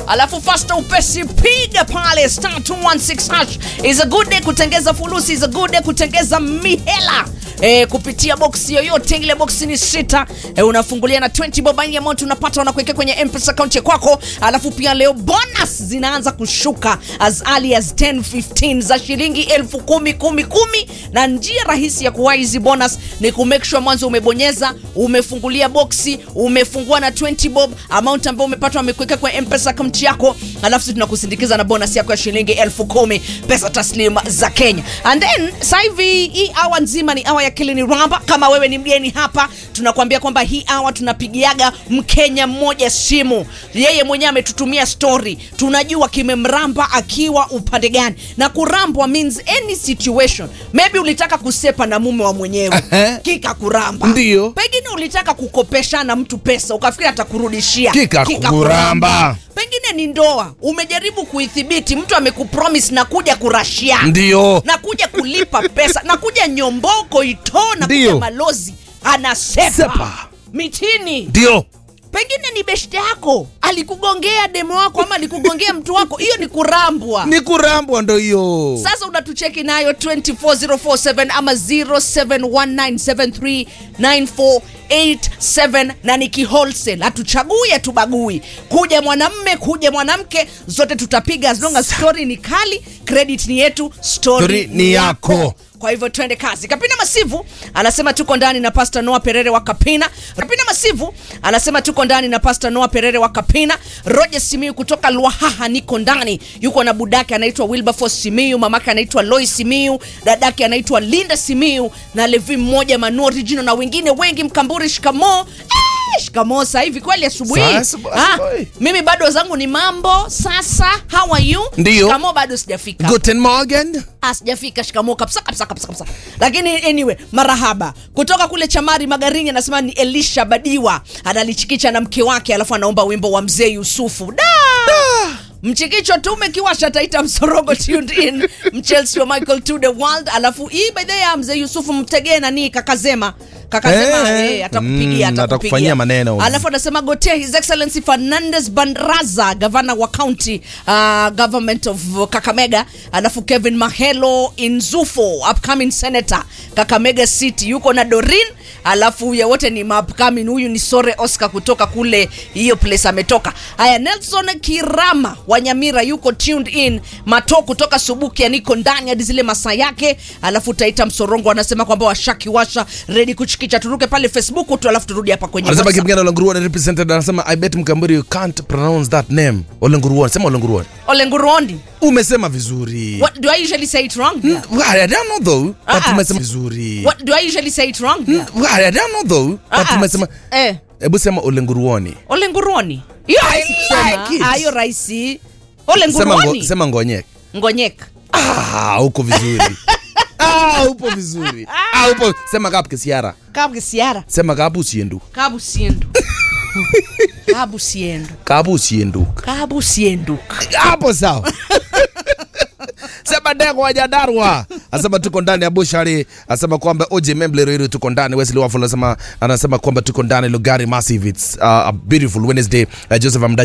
alafu fasta upesi piga pale star 216 hash is a good day kutengeza fulusi is a good day kutengeza mihela E, kupitia boksi yoyote ile boksi ni sita e, unafungulia na 20 bobaini amount unapata unakuwekea kwenye mpesa akaunti ya kwako alafu pia leo bonus zinaanza kushuka as early as 10 15 za shilingi elfu kumi kumi kumi na njia rahisi ya kuwahi hizi bonus ni kumake sure mwanzo umebonyeza umefungulia boksi umefungua na 20 bob amount ambayo umepata wamekuweka kwa mpesa akaunti yako alafu sisi tunakusindikiza na bonus yako ya shilingi elfu kumi pesa taslim za kenya and then sasa hivi hii awa nzima ni awa ya kilini ramba kama wewe ni mgeni hapa tunakuambia kwamba hii awa tunapigiaga mkenya mmoja simu yeye mwenyewe ametutumia story tunajua kimemramba akiwa upande gani na kurambwa means any situation maybe ulitaka kusepa na mume wa mwenyewe Ehe. kikakuramba Ndiyo. pengine ulitaka kukopeshana mtu pesa ukafikiri atakurudishia Kikakuramba. pengine ni ndoa umejaribu kuithibiti mtu amekupromis na kuja kurashia Ndio. na kuja kulipa pesa na kuja nyomboko itoo na Ndio. kuja malozi anasepa Sepa. mitini Ndio. pengine ni beshte yako alikugongea demo wako ama alikugongea mtu wako hiyo ni kurambwa Ni kurambwa ndo hiyo. sasa unatucheki nayo 24047 ama 0719739487 na ni kiholsel hatuchagui hatubagui kuja mwanamme kuja mwanamke zote tutapiga as long as story ni kali credit ni yetu story, Story ni yako. kwa hivyo twende kazi kapina masivu anasema tuko ndani na pasta noa perere wa kapina kapina masivu anasema tuko ndani na pasta noa perere wa kapina roger simiu kutoka lwahaha niko ndani yuko na budake anaitwa wilberforce simiu mamake anaitwa loi simiu dadake anaitwa linda simiu na levi mmoja manu original na wengine wengi mkamburi shikamo eh, shikamo sasa hivi kweli asubuhi Sasa, Ah, asubuhi. mimi bado zangu ni mambo sasa how are you Ndio. shikamo bado sijafika Guten Morgen. Ah, sijafika shikamo kabisa kabisa kabisa kabisa lakini anyway marahaba kutoka kule chamari magarini anasema ni elisha badiwa analichikicha na mke wake alafu anaomba wimbo wa mzee yusufu da mchikicho tume kiwasha taita msorogo tuned in mchelsea wa michael to the world alafu hii by the way ya mzee yusufu mtegee nani kakazema kakasema Eh, eh, atakupigia mm, atakupigia atakufanyia maneno. alafu anasema gotea his excellency fernandez bandraza gavana wa county uh, government of kakamega alafu kevin mahelo inzufo upcoming senator kakamega city yuko na dorin alafu ya wote ni maupcoming huyu ni sore oscar kutoka kule hiyo place ametoka haya nelson kirama wa nyamira yuko tuned in mato kutoka subuki aniko ndani hadi zile masaa yake alafu taita msorongo anasema kwamba washakiwasha redi kuchikicha turuke pale facebook tu alafu turudi hapa kwenye Anasema WhatsApp. Kipigana Olenguruan represented anasema I bet Mkamburi you can't pronounce that name. Olenguruan. Sema Olenguruan. olengurondi Umesema vizuri. what do i usually say it wrong Mm, well, I don't know though. But Ah, ah. umesema vizuri. what do i usually say it wrong Mm, well, I don't know though. But Ah, ah, umesema eh Hebu sema Olenguruoni. olenguruoni hiyo rahisi like kusema. it. Ah, hiyo rahisi Sema ngo, olenguruoni sema ngonyek. ngonyeka Ah, uko vizuri. ah, upo vizuri. Ah, upo. Sema kapu kisiara. kabu kisiara Sema kapu siendu. kabu siendu kabu siendu Kapu siendu. kabu siendu Hapo sawa. Sema Ndego wa Nyandarua asema tuko ndani ya Bushari, asema kwamba Oje Memble Ruiru tuko ndani. Wesley Wafula anasema anasema kwamba tuko ndani Lugari Massive. It's uh, a beautiful Wednesday. Uh, Joseph Amda